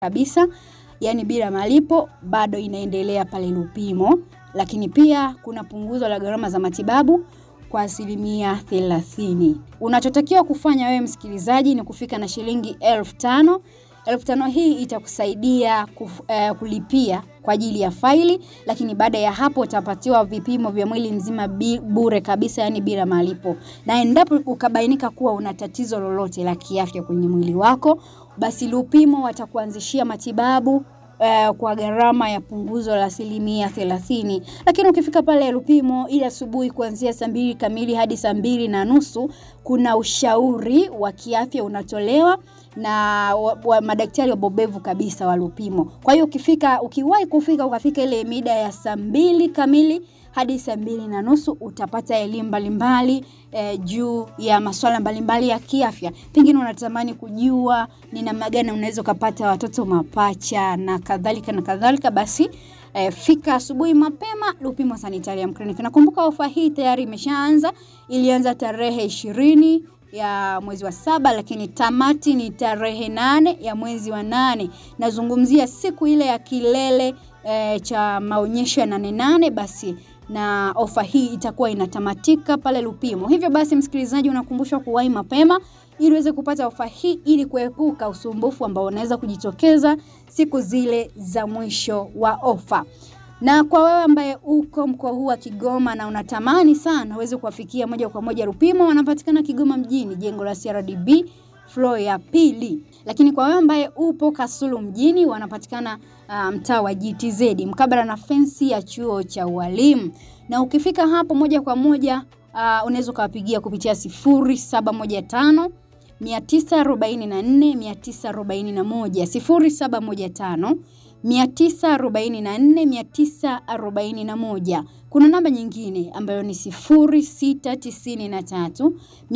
kabisa, yani bila malipo, bado inaendelea pale Lupimo. Lakini pia kuna punguzo la gharama za matibabu kwa asilimia thelathini. Unachotakiwa kufanya wewe msikilizaji ni kufika na shilingi elfu tano. Elfu tano hii itakusaidia kuf, uh, kulipia kwa ajili ya faili, lakini baada ya hapo utapatiwa vipimo vya mwili mzima bi, bure kabisa, yani bila malipo. Na endapo ukabainika kuwa una tatizo lolote la kiafya kwenye mwili wako, basi Lupimo watakuanzishia matibabu Uh, kwa gharama ya punguzo la asilimia thelathini. Lakini ukifika pale Lupimo ili asubuhi kuanzia saa mbili kamili hadi saa mbili na nusu kuna ushauri wa kiafya unatolewa na wa, wa madaktari wabobevu kabisa wa Lupimo. Kwa hiyo ukifika, ukiwahi kufika ukafika ile mida ya saa mbili kamili hadi saa mbili na nusu utapata elimu mbalimbali eh, juu ya masuala mbalimbali ya kiafya. Pengine unatamani kujua ni namna gani unaweza ukapata watoto mapacha na kadhalika na kadhalika, basi eh, fika asubuhi mapema Lupimo Sanitarium Clinic. Nakumbuka ofa hii tayari imeshaanza, ilianza tarehe ishirini ya mwezi wa saba, lakini tamati ni tarehe nane ya mwezi wa nane. Nazungumzia siku ile ya kilele eh, cha maonyesho ya nane nane basi na ofa hii itakuwa inatamatika pale Lupimo. Hivyo basi, msikilizaji, unakumbushwa kuwahi mapema ili uweze kupata ofa hii ili kuepuka usumbufu ambao unaweza kujitokeza siku zile za mwisho wa ofa. Na kwa wewe ambaye uko mkoa huu wa Kigoma na unatamani sana uweze kuwafikia moja kwa moja Lupimo, wanapatikana Kigoma mjini, jengo la CRDB floor ya pili. Lakini kwa wewe ambaye upo Kasulu mjini wanapatikana uh, mtaa wa GTZ mkabala na fensi ya chuo cha ualimu, na ukifika hapo moja kwa moja uh, unaweza ukawapigia kupitia 0715 944 941 0715 944 kuna namba nyingine ambayo ni 0693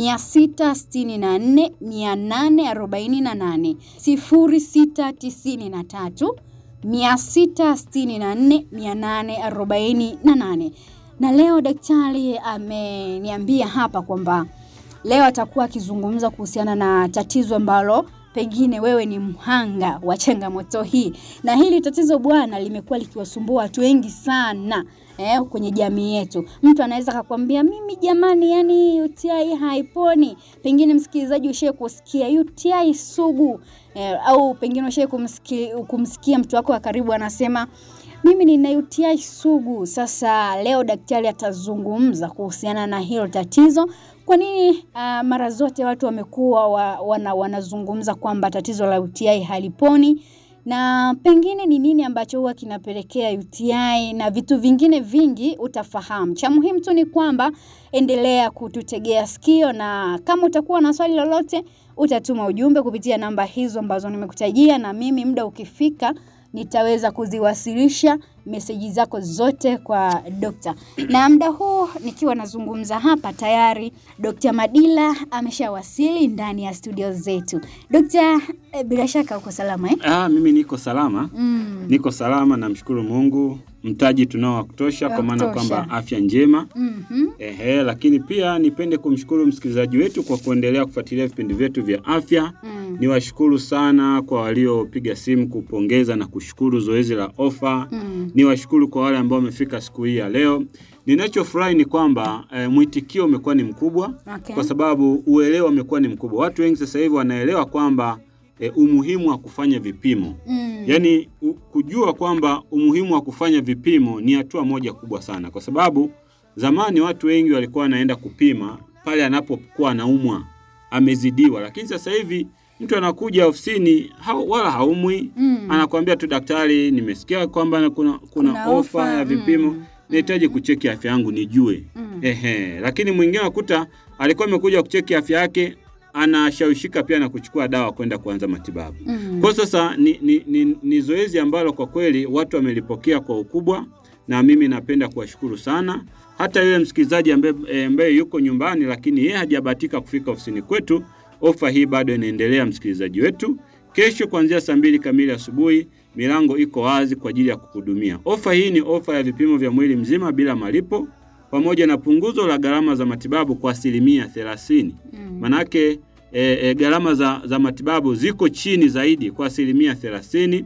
664 848 0693 664 848. Na leo daktari ameniambia hapa kwamba leo atakuwa akizungumza kuhusiana na tatizo ambalo pengine wewe ni mhanga wa changamoto hii, na hili tatizo bwana, limekuwa likiwasumbua watu wengi sana eh, kwenye jamii yetu. Mtu anaweza akakwambia mimi jamani, yani UTI haiponi. Pengine msikilizaji, ushae kusikia UTI sugu eh, au pengine ushae kumsikia, kumsikia mtu wako wa karibu anasema mimi nina UTI sugu. Sasa leo daktari atazungumza kuhusiana na hilo tatizo. Kwa nini uh, mara zote watu wamekuwa wa, wana, wanazungumza kwamba tatizo la UTI haliponi na pengine ni nini ambacho huwa kinapelekea UTI na vitu vingine vingi utafahamu. Cha muhimu tu ni kwamba endelea kututegea sikio, na kama utakuwa na swali lolote utatuma ujumbe kupitia namba hizo ambazo nimekutajia, na mimi muda ukifika nitaweza kuziwasilisha meseji zako zote kwa dokta. Na muda huu nikiwa nazungumza hapa tayari Dokta Madila ameshawasili ndani ya studio zetu. Dokta, eh, bila shaka uko salama eh? Ah, mimi niko salama Mm. niko salama, namshukuru Mungu, mtaji tunao wa kutosha, Wa kwa maana kutosha. kwamba afya njema Mhm. Ehe, lakini pia nipende kumshukuru msikilizaji wetu kwa kuendelea kufuatilia vipindi vyetu vya afya. Mm. Niwashukuru sana kwa waliopiga simu kupongeza na kushukuru zoezi la ofa. Mm. Niwashukuru kwa wale ambao wamefika siku hii ya leo. Ninachofurahi ni kwamba e, mwitikio umekuwa ni mkubwa Okay. kwa sababu uelewa umekuwa ni mkubwa. Watu wengi sasa hivi wanaelewa kwamba e, umuhimu wa kufanya vipimo Mm. Yaani u- kujua kwamba umuhimu wa kufanya vipimo ni hatua moja kubwa sana, kwa sababu zamani watu wengi walikuwa wanaenda kupima pale anapokuwa anaumwa, amezidiwa. Lakini sasa hivi mtu anakuja ofisini hau, wala haumwi Mm. anakuambia tu daktari, nimesikia kwamba kuna, kuna, Kuna ofa ofa, ya vipimo mm. nahitaji kucheki afya yangu nijue. Mm. Ehe, lakini mwingine wakuta alikuwa amekuja kucheki afya yake, anashawishika pia na kuchukua dawa kwenda kuanza matibabu. Mm. Kwa sasa ni, ni, ni, ni zoezi ambalo kwa kweli watu wamelipokea kwa ukubwa, na mimi napenda kuwashukuru sana. Hata yule msikilizaji ambaye eh, ambaye yuko nyumbani lakini yeye hajabahatika kufika ofisini kwetu, ofa hii bado inaendelea, msikilizaji wetu. Kesho kuanzia saa mbili kamili asubuhi milango iko wazi kwa ajili ya kuhudumia. Ofa hii ni ofa ya vipimo vya mwili mzima bila malipo pamoja na punguzo la gharama za matibabu kwa asilimia thelathini. Mm. Manake e, e, gharama za, za matibabu ziko chini zaidi kwa asilimia thelathini